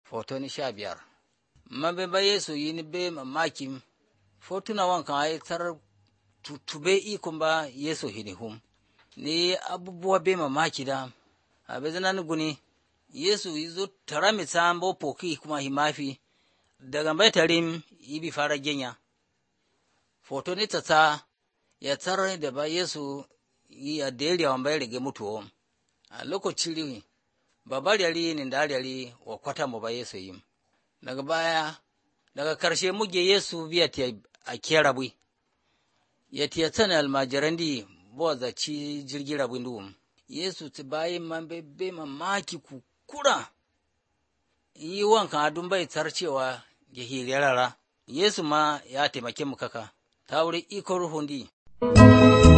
Foto sha biyar. Mabe ba Yesu yini be mamaki fotuna wankan ai tar tutube ikon ba Yesu hini hum. Ni abubuwa be mamaki da abe zanan guni Yesu izo tara mi sambo poki kuma himafi daga bai tarim ibi fara genya. Foto ni tata ya tara da ba Yesu ya deli wa bai rige mutuwa. A lokacin babar yari ni da yari wa kwata mu ba Yesu yi. Daga baya, daga karshe muge Yesu biya ta a kera bui. Ya tiya tsana almajiran di bo za ci jirgi rabin duwum. Yesu ti bayi man be be mamaki kukura. Yi wankan adun bai tsar cewa ya hirarara. Yesu ma ya taimake mu kaka. Ta wuri iko ruhun di.